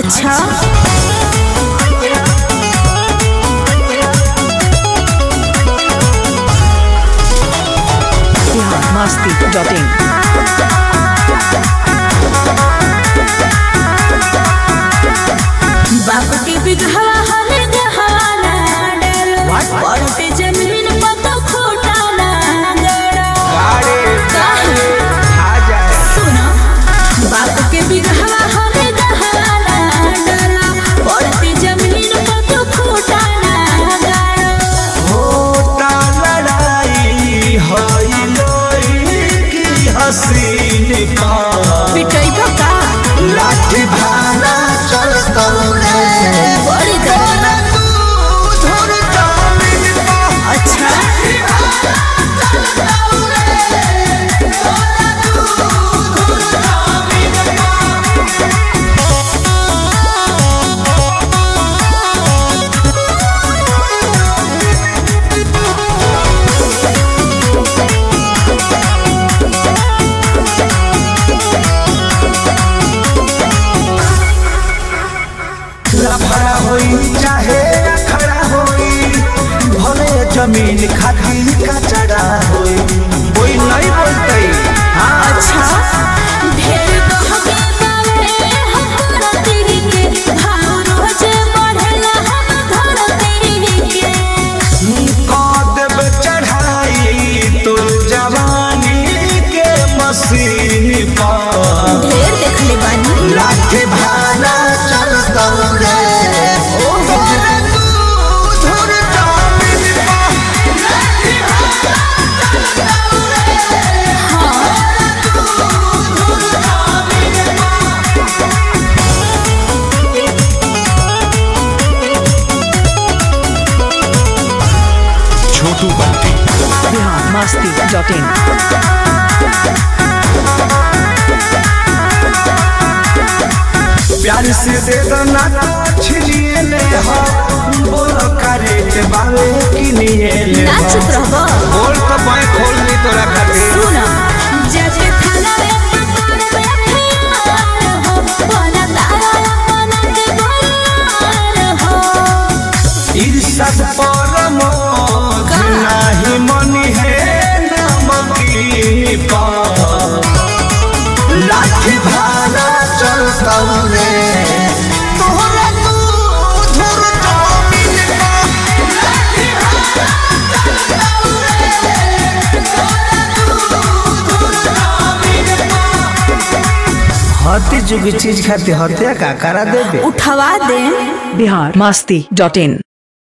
अच्छा biharmasti.in बाप के बिघवा हले गहवाना डरो पड़ते जमीन पर तो खोटा ना गड़ो काहे? सुनो बाप के बिघवा हले गहवाना डरो पड़ते जमीन पर तो खोटा ना गड़ो होता लड़ाई हई लोई की हसीन का पिटैबो का लाठी भाला चलता रे बड़ी दर्द धुर जामिन का अच्छा लफड़ा होई चाहे अखड़ा होई भले जमीन खाती कचड़ा होई कोई नहीं बोलते हाँ अच्छा ढेर कहबे बावे हमरा तेरी के भाव रोज बढ़ला हम धर तेरी के कदब चढ़ाई तो जवानी के मशीन पर ढेर देखले बानी लाठी भाला चलता रे तोरे धुर जामिन पर छोटू बंटी biharmasti.in प्यार से दे दो ना तो छिनिए ले हो बोलो करे के बावे किनिए ले ना हो चुप रहबो बोल तो मैं खोल ली तोरा खातिर सुन जब खाना रे पकड़ बैठे हो बना तारा अपना के बोल हो ईर्षद परम नाही मनी है नमकी पर लाठी भाला चलता रे तोहरा तू धुर जामिन पर हती जुगी चीज खाती हत्या का करा देबे उठवा दे biharmasti.in